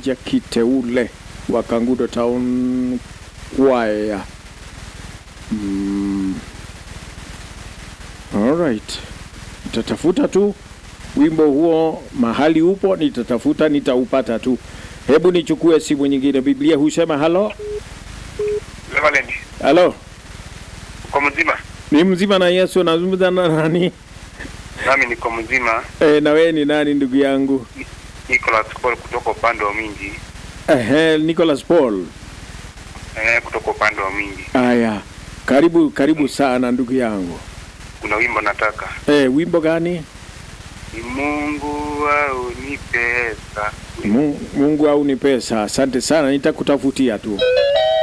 Masanja Kiteule wa Kangudo Town Choir. Mm. Alright. Nitatafuta tu wimbo huo mahali upo, nitatafuta nitaupata tu. Hebu nichukue simu nyingine. Biblia husema halo Reverend, halo, uko mzima? ni mzima na Yesu. Nazungumza na nani? Nami niko mzima. E, na wewe ni nani ndugu yangu? Nicholas Paul kutoka upande wa Mingi. Ehe, Nicholas Paul. Eh, kutoka upande wa Mingi. Aya, karibu karibu sana ndugu yangu. Kuna wimbo nataka. E, wimbo gani? Ni Mungu au ni pesa. Mu- Mungu au ni pesa? Asante sana, nitakutafutia tu.